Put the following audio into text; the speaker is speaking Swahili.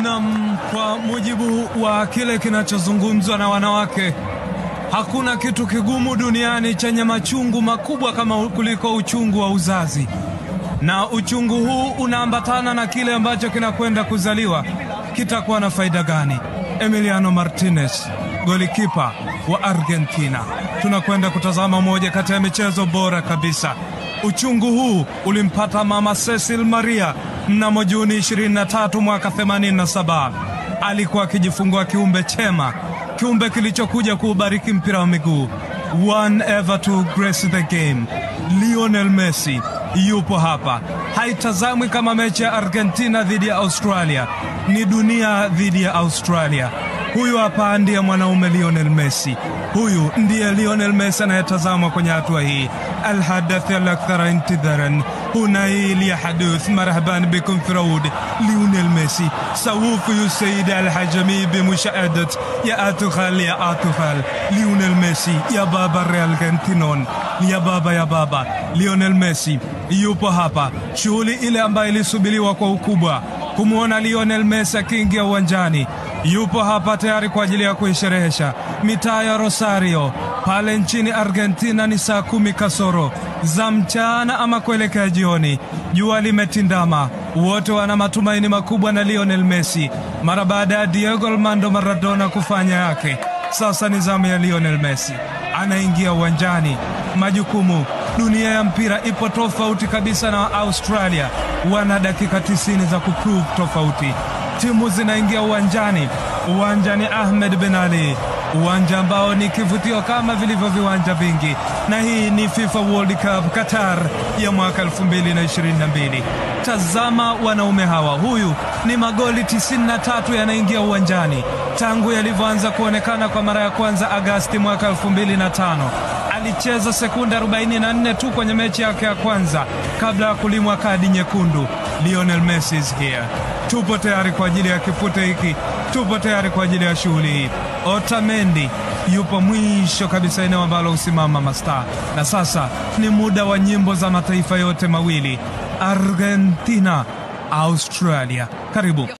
Nam, kwa mujibu wa kile kinachozungumzwa na wanawake, hakuna kitu kigumu duniani chenye machungu makubwa kama kuliko uchungu wa uzazi, na uchungu huu unaambatana na kile ambacho kinakwenda kuzaliwa. Kitakuwa na faida gani? Emiliano Martinez, golikipa wa Argentina. Tunakwenda kutazama moja kati ya michezo bora kabisa. Uchungu huu ulimpata mama Cecil Maria mnamo Juni 23 mwaka 87. Alikuwa akijifungua kiumbe chema, kiumbe kilichokuja kuubariki mpira wa miguu. One ever to grace the game. Lionel Messi yupo hapa. Haitazamwi kama mechi ya Argentina dhidi ya Australia, ni dunia dhidi ya Australia. Huyu hapa ndiye mwanaume Lionel Messi. Huyu ndiye Lionel Messi anayetazamwa kwenye hatua hii. Alhadath alakthara intidharan هنا ليحدث مرحبا بكم في رود ليونيل ميسي سوف يسيد الحجمي بمشاهدة يا أتخل يا أتخل ليونيل ميسي يا بابا الأرجنتينون ya baba ya baba Lionel Messi yupo hapa. Shughuli ile ambayo ilisubiriwa kwa ukubwa kumwona Lionel Messi akiingia uwanjani, yupo hapa tayari kwa ajili ya kuisherehesha. Mitaa ya Rosario pale nchini Argentina ni saa kumi kasoro za mchana ama kuelekea jioni. Jua limetindama, wote wana matumaini makubwa na Lionel Messi mara baada ya Diego Armando Maradona kufanya yake. Sasa ni zamu ya Lionel Messi, anaingia uwanjani. Majukumu, dunia ya mpira ipo tofauti kabisa na Australia, wana dakika tisini za kuprove tofauti. Timu zinaingia uwanjani. Uwanja ni Ahmed Ben Ali, uwanja ambao ni kivutio kama vilivyo viwanja vingi, na hii ni FIFA World Cup Qatar ya mwaka 2022. Tazama wanaume hawa, huyu ni magoli 93 yanaingia uwanjani tangu yalivyoanza kuonekana kwa mara ya kwanza Agasti mwaka 2005. Alicheza sekunde 44 tu kwenye mechi yake ya kwanza kabla ya kulimwa kadi nyekundu. Lionel Messi is here. Tupo tayari kwa ajili ya kifute hiki, tupo tayari kwa ajili ya shughuli hii. Otamendi yupo mwisho kabisa, eneo ambalo husimama mastaa. Na sasa ni muda wa nyimbo za mataifa yote mawili, Argentina, Australia. Karibu.